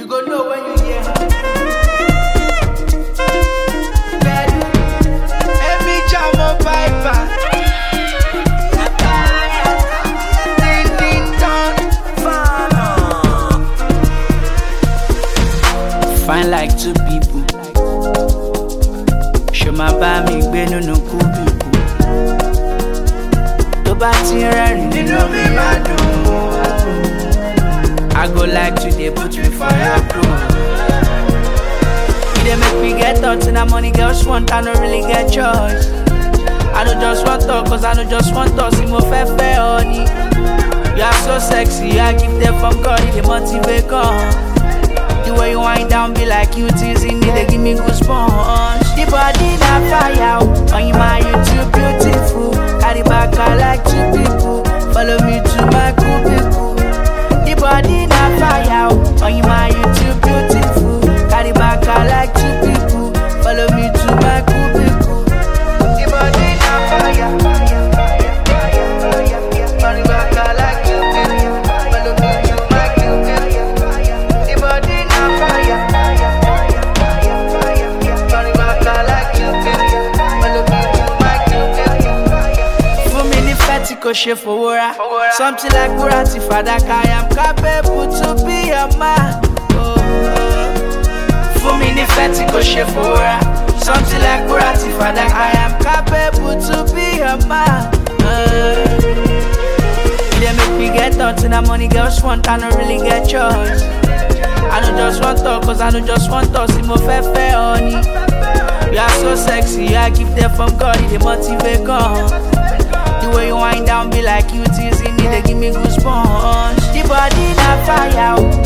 You go know when you hear. Bedu, Emi Jamo Piper. Ding ding dong. Fine like two people. Ṣo máa bá mi gbé nínú kúbíkù? Tó bá ti ń rẹ́rìn nínú mi máa dùn. I go like to dey put me for your crew. You dey make me get thoughts and that money girls want, I no really get choice. I no just want talk, cause I no just want talk, see mo fẹ́ fẹ́ ọ ni. You are so sexy, I give them from God, it dey motivate gan. The way you wind down be like you teasing me, they give me goosebumps. The body na fire, oh, on you my you too beautiful. Carry back I like two people, follow me to my cubicle. The body na fire, oh, on you my you too beautiful. Carry back I like two people, follow me to my cubicle. The body na fire, fire, fire, fire, fire. Carry back I like two people, follow me to my cubicle. The body na fire, fire, fire, fire, fire. Carry back I like two people, follow me to my cubicle. Fún mi ní fẹ́tì kò ṣe fowó ra. Something like wúrà ti fàdákà, I am capable to be your man. Oh, oh. Fún mi ní fẹ́tì kò ṣe fowó ra. Something like wúrà ti fàdákà, I am capable to be your man. Oh. You dey make me get thoughts and that money girls want, I no really get choice. I no just want talk, cause I no just want talk, see mo fẹ́ fẹ́ ọ ni. You are so sexy, I give them from God, it dey motivate gan. The way you wind down be like you teasing me, they give me goosebumps. The body na fire, oh,